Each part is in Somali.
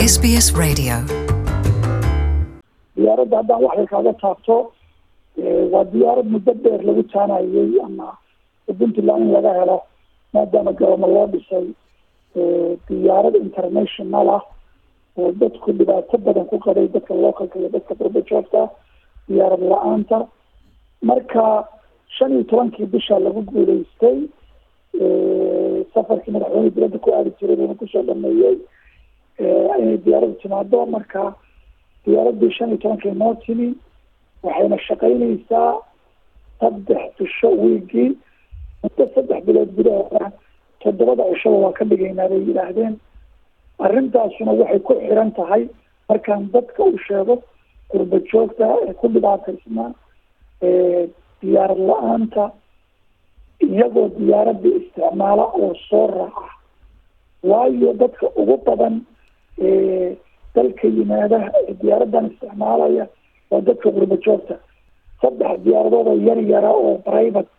SBS Radio. diyaaradda haddaan waxay kaaga taabto waa diyaarad muddo dheer lagu taanayay ama puntland in laga helo maadaama garoomo loo dhisay diyaarad international ah oo dadku dhibaato badan ku qabay dadka localka iyo dadka qurbajoogta diyaarad la-aanta marka shan iyo tobankii bisha lagu guuleystay safarkii madaxweyne dibadda ku aadi jiray buuna kusoo dhameeyey inay diyaaraddu timaado marka diyaaraddii shan iyo tobankii noo timi waxayna shaqaynaysaa saddex bisho wiigii muddo saddex bilood gudahooda toddobada cishaba waa ka dhigaynaa bay yidhaahdeen arrintaasuna waxay ku xiran tahay markaan dadka u sheego qurba joogta ee ku dhibaataysnaa diyaarad la-aanta iyagoo diyaaradda isticmaala oo soo raaca waayo dadka ugu badan dalka yimaada ee diyaaraddan isticmaalaya waa dadka qurba joogta saddex diyaaradood oo yar yara oo private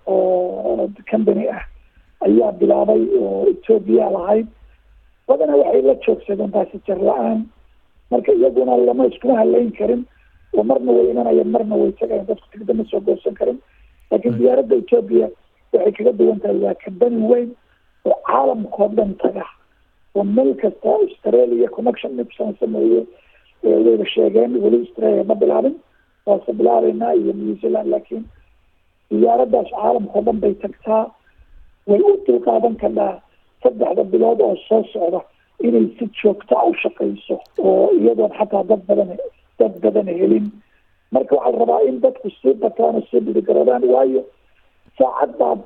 oo company ah ayaa bilaabay oo ethoobia lahayd badana waxay la joogsadeen baasijar la-aan marka iyaguna lama iskuma haleyn karin oo marna way imanayeen marna way tagayeen dadku tigda ma soo goosan karin laakiin diyaaradda ethoobia waxay kaga duwan tahay waa company weyn oo caalamkao dhan taga oo meel kasta australia connection nipson sameeye wayba sheegeen weli australia ma bilaabin waase bilaabeynaa iyo new zealand laakiin diyaaraddaas caalamkao dhan bay tagtaa way u dulqaadan karnaa saddexda bilood oo soo socda inay si joogta u shaqayso oo iyadoon xataa dad badan dad badan helin marka waxaa la rabaa in dadku sii bataan oo sii dhiirigaroodaan waayo saacad baad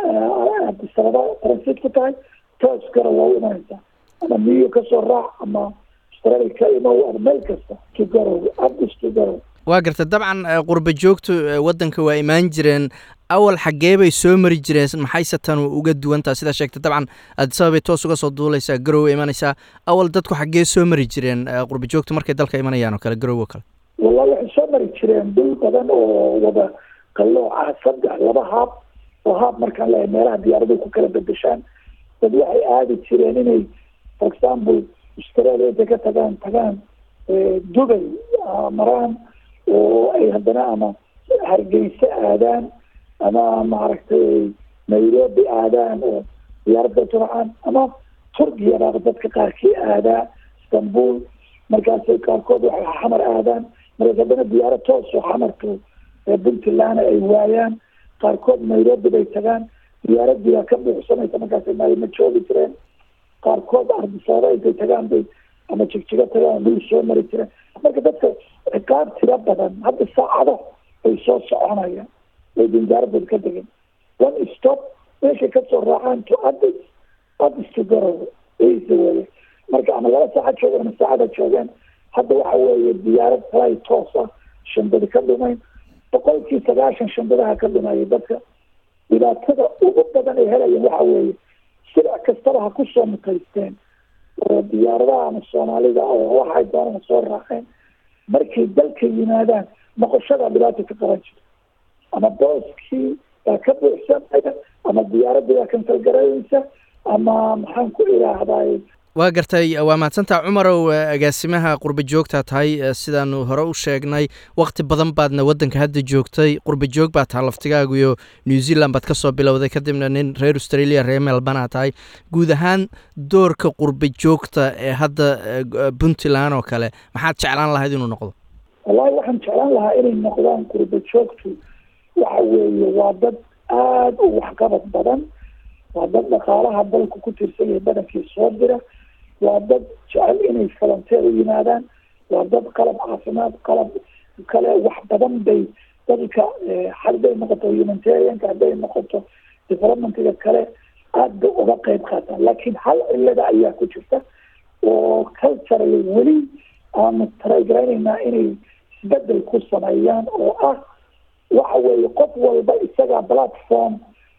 abdisababa transit ku tahay toos gara waa u imanaysaa ama new kasoo raac ama australia ka imow ama meel kasta to garow abdis to garow waa garta dabcan qurba joogtu waddanka waa imaan jireen awal xaggee bay soo mari jireen maxayse tan uga duwantaa sidaa sheegtay dabcan adisababay toos uga soo duuleysaa garow imanaysaa awal dadku xaggee soo mari jireen qurba joogtu markay dalka imanayaan oo kale garow oo kale wallahi waxay soo mari jireen dhul badan oo wada qallooc ah saddex laba haab oo haab markaan leehay meelaha diyaaraduhu ku kala bedeshaan dad waxay aadi jireen inay for example australia intay ka tagaan tagaan dubay maraan oo ay haddana ama hargeysa aadaan ama maaragtay nairobi aadaan oo diyaaradda turcaan ama turkiya baaba dadka qaarkii aadaa istanbul markaasay qaarkood waxay xamar aadaan markaas haddana diyaarad toos oo xamarka puntland ay waayaan qaarkood nairobi bay tagaan diyaaradii baa ka buuxsanaysa markaasay ma joogi jireen qaarkood ardisaaba intay tagaan bay ama jigjigo tagaan dhul soo mari jireen marka dadka ciqaab tiro badan hadda saacado bay soo soconayaan way dinjaaradooda ka degeen one stop meeshay kasoo raacaan to adis adis to garow isa weye marka ama laba saaca joogeen ama saacada joogeen hadda waxa weeye diyaarad fly toos ah shandadi ka dhumayn boqolkii sagaashan shandadaha ka dhumaya dadka dhibaatada ugu badan ay helayeen waxa weeye silic kastaba ha kusoo mutaysteen oo diyaaradaha ama soomaalida oo waxay doonana soo raaceen markay dalka yimaadaan noqoshada dhibaata ka qaban jirta ama booskii baa ka buuxsanaya ama diyaaradii baa kansal garaynaysa ama maxaan ku idhaahday waa gartay waa mahadsantaa cumarow agaasimaha qurba joogtaa tahay sidaanu hore u sheegnay wakti badan baadna waddanka hadda joogtay qurba joog baa taha laftigaagu iyo new zealand baad ka soo bilowday kadibna nin reer australia reer melbana tahay guud ahaan doorka qurba joogta ee hadda puntland oo kale maxaad jeclaan lahayd inuu noqdo wallahi waxaan jeclaan lahaa inay noqdaan qurba joogtu waxa weeye waa dad aada u waxqabad badan waa dad dhaqaalaha dalku ku tiirsan yahay badankii soo dira waa dad jecel inay volunteer u yimaadaan waa dad qalab caafimaad qalab kale wax badan bay dadka hadday noqoto humanitarianka hadday noqoto developmentiga kale aad bay uga qeyb qaataan laakiin hal cilada ayaa ku jirta oo culturally weli aanu taragaraynaynaa inay isbedel ku sameeyaan oo ah waxa weeye qof walba isagaa platform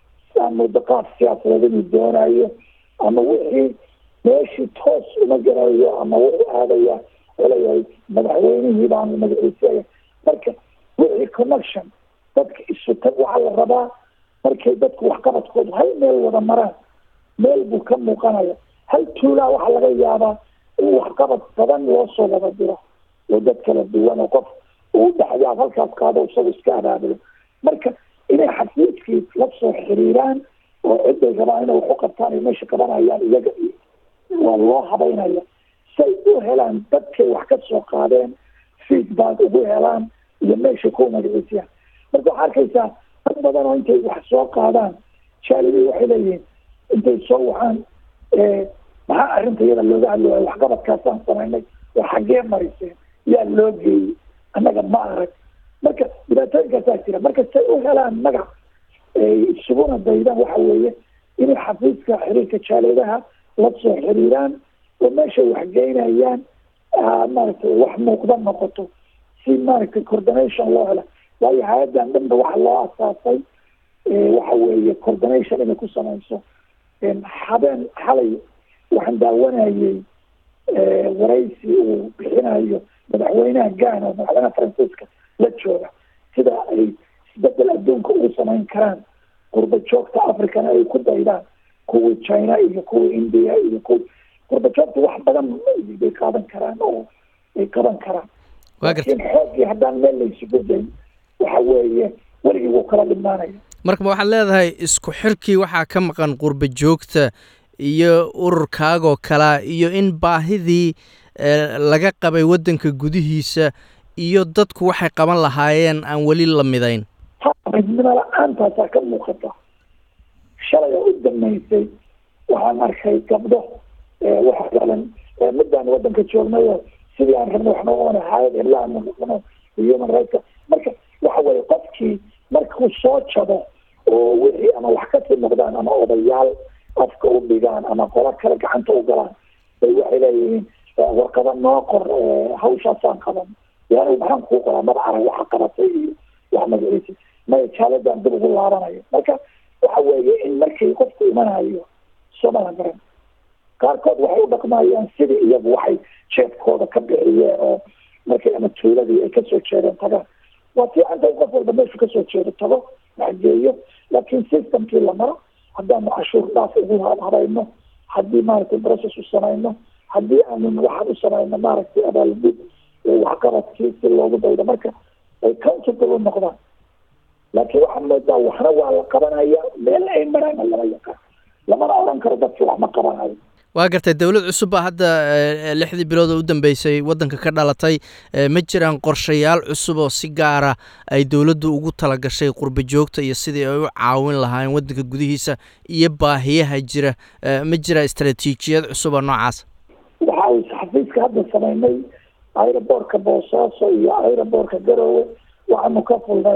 ama daqaaf siyaasadeed inuu doonayo ama wixii meeshii toos uma garayo ama wuxuu aadaya leeyahay madaxweynihii baan magaciisaya marka wixii connection dadka isu tag waxaa la rabaa markay dadku waxqabadkoodu hal meel wada maraan meel buu ka muuqanaya hal tuulaa waxaa laga yaabaa in waxqabad badan loo soo wada diro oo dad kala duwan oo qof uu dhexyaad halkaas qaado isagu iska abaabulo marka inay xafiiskii la soo xiriiraan oo ciday rabaan inay wax u qabtaan ay meesha qabanayaan iyaga waa loo habaynaya say u helaan dadkay wax ka soo qaadeen feedback ugu helaan iyo meesha ku magaciisiyaan marka waxaa arkaysaa dad badan oo intay wax soo qaadaan jaalidii waxay leeyihiin intay soo waxaan maxaa arrinta iyada looga hadlooya waxqabadkaasaan samaynay oo xaggee mariseen yaa loo geeyey annaga ma arag marka dhibaatooyinkaasaa jira marka say u helaan magac isuguna daydaan waxa weeye inay xafiiska xiriirka jaaleedaha la soo xiriiraan oo meeshay waxgeynayaan maaragtay wax muuqda noqoto si maaragtay coordination loo helo waayo hay-addan dhanba waxa loo asaasay waxa weeye coordination inay ku samayso habeen xalay waxaan daawanayay waraysi uu bixinayo madaxweynaha gana oo madaxweynaha faransiiska la jooga sida ay isbedel adduunka ugu samayn karaan qurba joogta africana ay ku daydaan kuwii china iyo kuwii india iyo kuwi qurba joogta wax badan bay qaadan karaan oo ay qaban karaan laakiin xooggii haddaan meel laysugu dayn waxa weeye weligii wuu kala dhimaanaya marka waxaad leedahay isku xirkii waxaa ka maqan qurba joogta iyo ururkaagoo kalea iyo in baahidii laga qabay waddanka gudihiisa iyo dadku waxay qaban lahaayeen aan weli la midayn midnimo la-aantaasaa ka muuqata shalay oo u damaysay waxaan arkay gabdho waxa galan midaan waddanka joognayo sidii aan rabno wax nooga wana hayad ilaa human rights marka waxa weye qofkii markuu soo jabo oo wixii ama wax kasii noqdaan ama odayaal afka u dhigaan ama qolo kale gacanta u galaan bay waxay leeyihiin warqada noo qor hawshaasaan qaban yani maxaan kuu qoraa mada arag waxa qabatay iyo wax magaciisa maya jaaladan dib ugu laabanayo marka waxa weeye in markii qofku imanayo soomala garan qaarkood waxay u dhaqmayaan sidii iyagu waxay jeebkooda ka bixiyeen oo markii ama tuuladii ay kasoo jeedeen tagaan waa fiicanta in qof walba meeshu kasoo jeedo tago waxgeeyo laakiin systemkii la maro haddaanu cashuur dhaaf ugu habayno haddii maaragtay process u samayno haddii aanu waxaan u samayno maaragtay abaalgud waxqabadkii si loogu daydo marka ay countable u noqdaan laakiin waxaa moodaa waxna waa la qabanaya meel ay maraana lama yaqaan lamana oran karo dadki wax ma qabanayo waa gartay dowlad cusub baa hadda lixdii bilood oo u dambeysay waddanka ka dhalatay ma jiraan qorshayaal cusub oo si gaara ay dowladdu ugu talagashay qurba joogta iyo sidii ay u caawin lahaayeen waddanka gudihiisa iyo baahiyaha jira ma jira istaraatiijiyad cusub oo noocaas waxa uu xafiiska hadda samaynay aeroboortka boosaaso iyo aeroboortka garowe waxaanu ka fulnay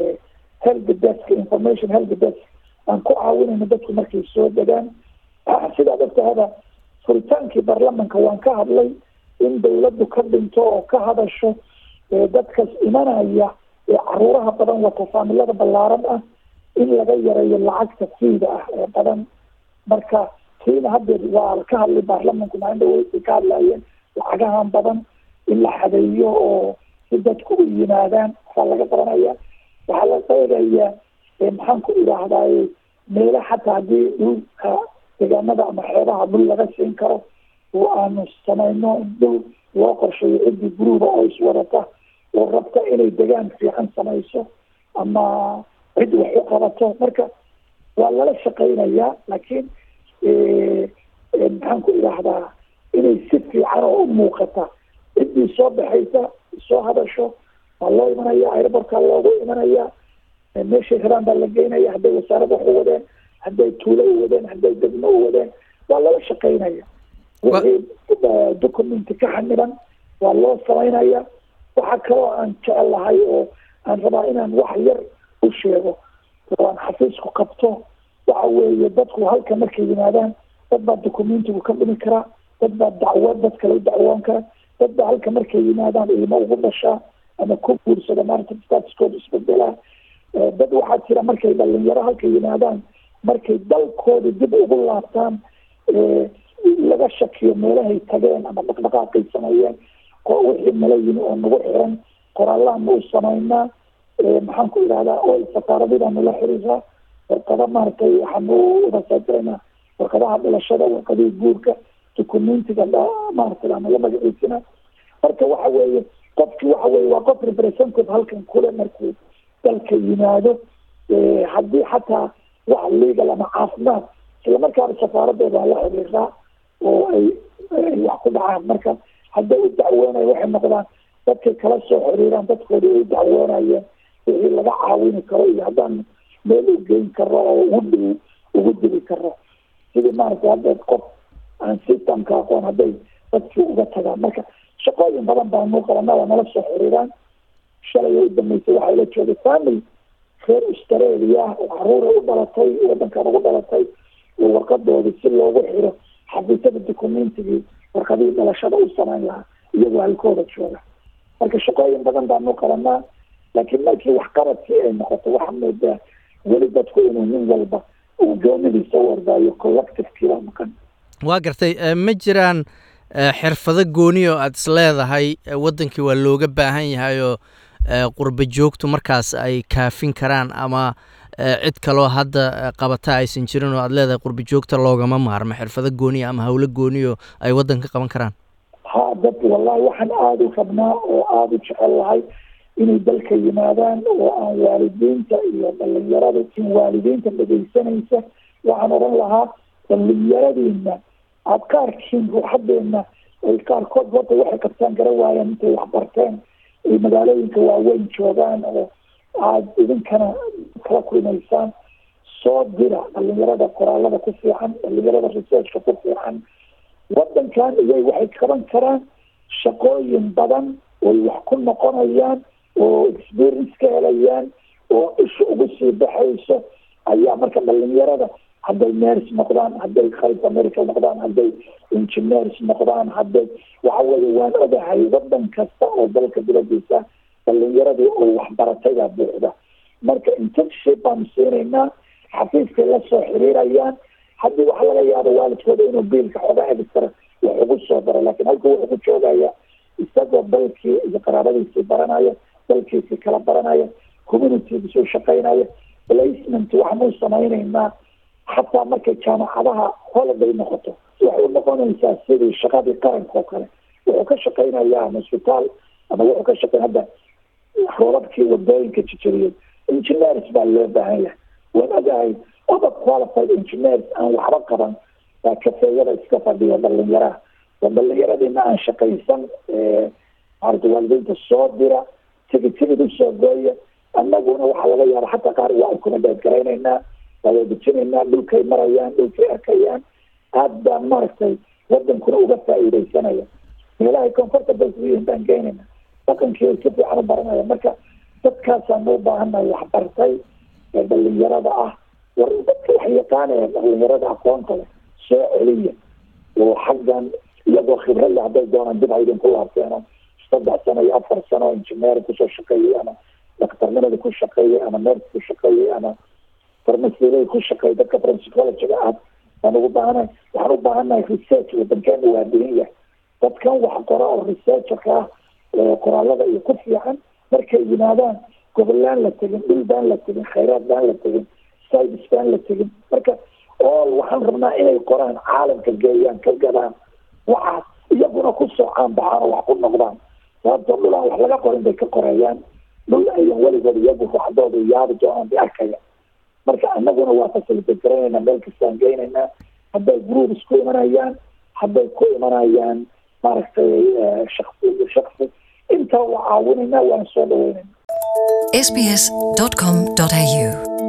help desk information help desk aan ku caawinayno dadku markay soo degaan sidaad ogtahada furitaankii baarlamanka waan ka hadlay in dawladdu ka dhinto oo ka hadasho dadkas imanaya ee caruuraha badan wata faamilada ballaaran ah in laga yareeyo lacagta fiida ah ee badan marka tiina haddeed waa ka hadlay baarlamanku maalin dhaweysay ka hadlayeen lacagahan badan in la xadeeyo oo si dadku u yimaadaan waxaa laga qabanaya waxaa la qeyrayaa maxaan ku idhaahdaye meelo xataa haddii dhulka deegaanada ama xeebaha dhul laga siin karo oo aanu samayno in dhul loo qorsheeyo ciddii guruuba oo iswadata oo rabta inay degaan fiican samayso ama cid wax u qabato marka waa lala shaqeynayaa laakiin maxaan ku idhaahdaa inay si fiican oo u muuqata ciddii soo baxaysa soo hadasho waa loo imanaya aerobortka loogu imanaya meeshay rabaan baa la geynaya hadday wasaarad wax u wadeen hadday tuulo u wadeen hadday degmo u wadeen waa lala shaqeynaya wixii documenti ka xaniban waa loo samaynaya waxa kaloo aan jecel lahay oo aan rabaa inaan wax yar u sheego oo aan xafiisku qabto waxa weeye dadku halka markay yimaadaan dad baa documentigu ka dhimi karaa dad baa dacwad dad kale u dacwoon kara dad baa halka markay yimaadaan ilmo ugu dhashaa ama ku guursada maarata statuskooda isbedelaa dad waxaa jira markay dhalinyaro halka yimaadaan markay dalkooda dib ugu laabtaan laga shakiyo meelahay tageen ama dhaqdhaqaaqay sameeyeen oo wixii nala yimi oo nagu xiran qoraallaanu u samaynaa maxaan ku idhahdaa oo safaaradidaanu la xiriiraa warqada maaragtay waxaanu udasaajiraynaa warqadaha dhilashada warqadihii guurka dukumentiga maaragtay ama la magaciisina marka waxa weeye qofki waxa weye waa qof representative halkan kule markuu dalka yimaado haddii xataa wax legal ama caafimaad isla markaana safaaradooda la xiriiraa oo ay ay wax ku dhacaan marka hadday u dacwoonayo waxay noqdaan dadkay kala soo xiriiraan dadkooda ay u dacwoonayeen wixii laga caawini karo iyo haddaan meel u geyn karo oo ugu dhow ugu dili karo sidii maaragtay hadda qof aan systemka aqoon hadday dadkii uga tagaan marka shaqooyin badan baa nuu qabana waa nala soo xiriiraan shalay u dambeysay waxaa ila joogay family reer australia oo caruura u dhalatay wadankan ugu dhalatay oo warqadoodii si loogu xiro xafiisyada documentigii warqadihii dhalashada u samayn lahaa iyagoo halkooda jooga marka shaqooyin badan baanu qabanaa laakiin markii waxqabadkii ay noqoto waxaa moodaa weli dadku inuu nin walba uu goonidiisa u ordaayo collectivekiibaa maqan waa gartay ma jiraan xirfado gooni oo aada is leedahay waddankii waa looga baahan yahay oo qurba joogtu markaas ay kaafin karaan ama cid kaloo hadda qabata aysan jirin oo aada leedahay qurba joogta loogama maarmo xirfado gooniya ama howlo gooniyo ay waddanka qaban karaan ha dad wallahi waxaan aada u rabnaa oo aada u jecel lahay inay dalka yimaadaan oo aan waalidiinta iyo dhalinyarada in waalidiinta dhegeysanaysa waxaan odhan lahaa dhalinyaradiina aada qaarkiin ruuxadeena ay qaarkood horta waxay qabtaan gara waayaan intay waxbarteen ay magaalooyinka waaweyn joogaan oo aada idinkana kala kulmaysaan soo dira dhalinyarada qoraalada ku fiican dhalinyarada researchka ku fiican wadankan iyay waxay qaban karaan shaqooyin badan oy wax ku noqonayaan oo experience ka helayaan oo isha ugu sii baxayso ayaa marka dhalinyarada hadday ners noqdaan hadday qalba medical noqdaan hadday engineers noqdaan hadday waxa weye waan ogahay wadan kasta oo dalka dibadiisa dhalinyaradii oo waxbarataydaa buuxda marka internship baanu siinaynaa xafiiskay la soo xiriirayaan haddii waxa laga yaabo waalidkooda inuu biilka xooga extra wax ugu soo daro laakiin halka wuxuu ku joogaya isagoo dalkii iyo qaraabadiisii baranaya dalkiisii kala baranaya communitygiisuu shaqaynaya placement waxaanu samaynaynaa xataa markay jaamacadaha holiday noqoto waxay u noqonaysaa sidii shaqadii qaranka oo kale wuxuu ka shaqaynayaa ama isbitaal ama wuxuu ka shaqeyn hadda roobabkii wadooyinka jijariyay engineers baa loo baahan yahay waan ogahay over qualified engineers aan waxba qaban baa kafeeyada iska fadhiya dhalinyaraha oo dhalinyaradina aan shaqaysan maarata waalidiinta soo dira tigid tigid usoo gooya annaguna waxaa laga yaaba xataa qaar waa ukumadheed garaynaynaa waa wadajinaynaa dhulkay marayaan dhulkay arkayaan aad baan maaragtay wadankuna uga faa'iidaysanaya meelahay comfortable yihiin baan geynayna dhaqankii si fiican u baranaya marka dadkaasaanu u baahannahay waxbartay ee dhalinyarada ah war dadka wax yaqaanaya dhalinyarada aqoonta leh soo celiya oo xaggan iyagoo khibrad leh hadday doonaan dib haydinku laabteeno saddex sano iyo afar sano engineer kusoo shaqeeyey ama daktarnimada ku shaqeeyey ama ners ku shaqeeyey ama farmasida ku shaqeeyey dadka principologyga ah waan ugu baahanahay waxaan u baahannahay research wadankeena waa dihin yahay dadkan wax qora oo researcherka ah qoraalada iyo ku fiican markay yimaadaan gobolaan la tegin dhul baan la tegin khayraad baan la tegin sides baan la tegin marka all waxaan rabnaa inay qoraan caalamka geeyaan ka gadaan waxaas iyaguna ku soocaan baxaan oo wax ku noqdaan sababtoo dhul aan wax laga qorin bay ka qoreeyaan dhul ayan weligood iyagu ruuxdooda yaabi doonaan bay arkaya marka anaguna waa facilitate garaynayna meel kastaan geynaynaa hadday groups ku imanayaan hadday ku imanayaan maaragtay shaksi shaksi intaa waa caawinaynaa waan soo dhaweynayna sbs.com.au